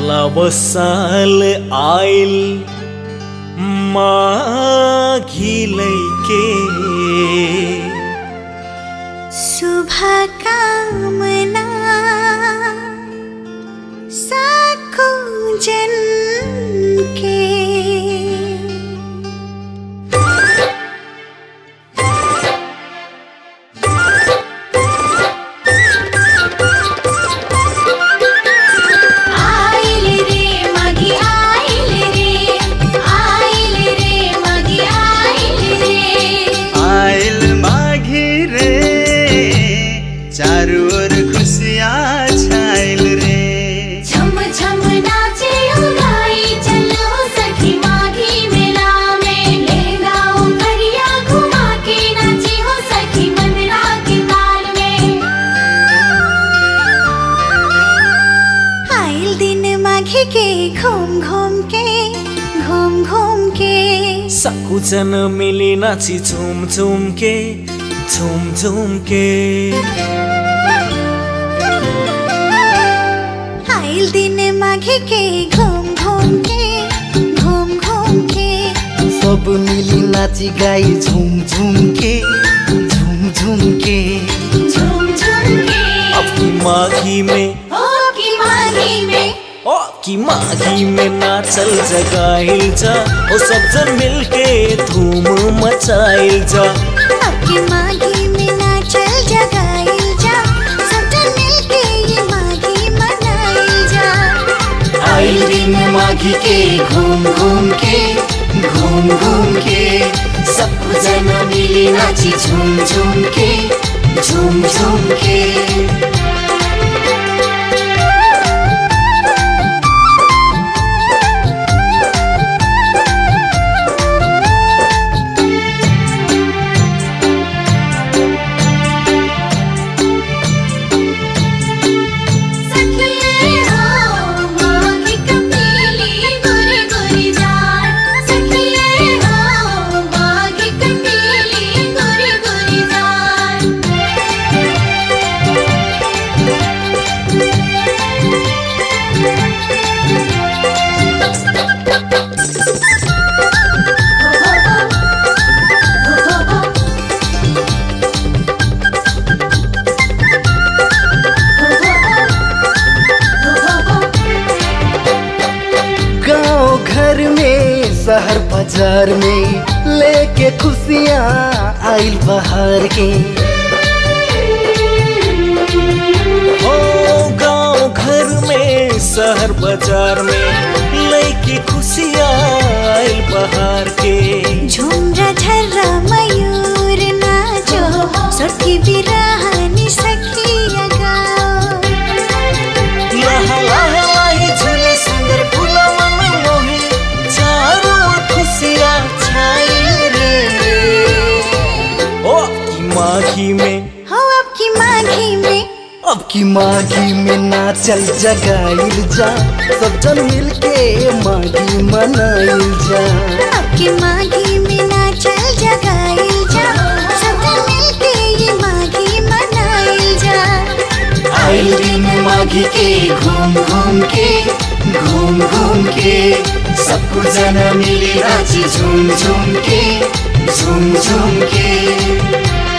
लवसाल आइल माघी लैके शुभकामना साको जन के आइल रे मगी आइल रे आइल रे मगी आइल रे आइल माघी रे चारू ओर खुशियाँ छाइल रे झम झम नाचे उगाई चलो सखी माघी मेला में ले गाओ करिया घुमा के नाची हो सखी मंदरा के ताल में आइल दिन माघी के घूम घूम के घूम घूम के सबजना मिली नाची झुम झुम के झुम झुम के आइल दिन माघी के घूम घूम के घूम घूम के सब मिली नाची गाई झुम झुम के झुम झुम के झूम झूम के अब की माघी में हो की माघी में ओ की माघी में नाचल जगाइल जा ओ सब जन मिलके धूम मचाइल जा अब की माघी में नाचल जगाइल जा सब जन मिलके ये माघी मनाइल जा आइल दिन माघी के घूम घूम के घूम घूम के सब जना मिली नाची झूम झूम के झूम झूम के सखिए हो माघी कपीली गुरी गुरी जान सखिए हो माघी कपीली गुरी गुरी जान गांव घर में शहर बाजार में लेके खुशियाँ आइल बहार के ओ गांव घर में शहर बाजार में लैके खुशियाँ आइल बहार के झुमरा झर्रा मयूर नाचो सखी बिरहानी सखिया गाओ लहा लहा लाही झूले सुंदर फूला मन मोहे चारों ओर खुशियाँ छाइल रे ओ की माघी में हो अब की माघी में अब की माघी में नाचल जगाइल जा सब जन मिलके माघी मनाइल जा अब की माघी में नाचल जगाइल जा सब जन मिलके ये माघी मनाइल जा आइल दिन माघी के घूम घूम के घूम घूम के सबको जना मिली नाची झूम झूम के झूम झूम के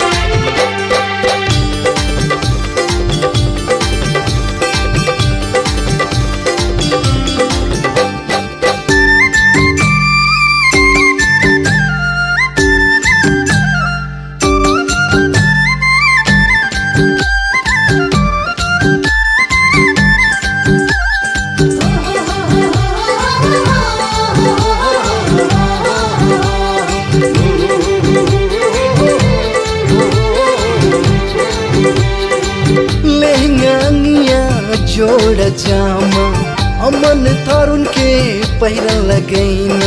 लहंगानिया जोड़ जामा अमन तरुण के पहिरा लगैना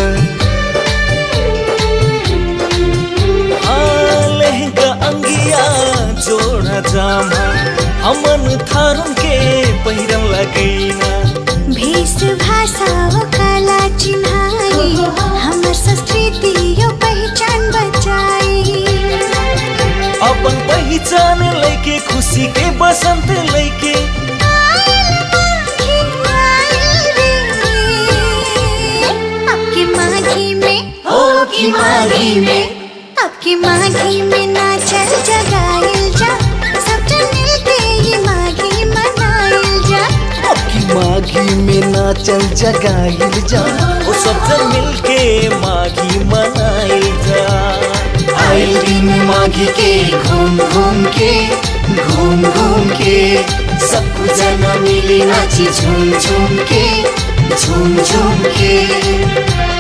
आ लहंगा अंगिया जोड़ा जामा अमन थारुन के पहिरन लगैना भेष भाषा हो कला चिन्हाई हमर संस्कृति यो पहचान बचाई अपन पहिचान लैके खुशी के बसंत लैके आइल माघी आइल रे माघी में अब की माघी में नाचल जगाइल जा सब जन मिलके ये माघी मनाइल जा अब की माघी में नाचल जगाइल जा ओ सब जन मिलके माघी मनाइल जा आइल दिन माघी के घूम घूम के घूम घूम के सबको जना मिली नाची झूम झूम के झूम झूम के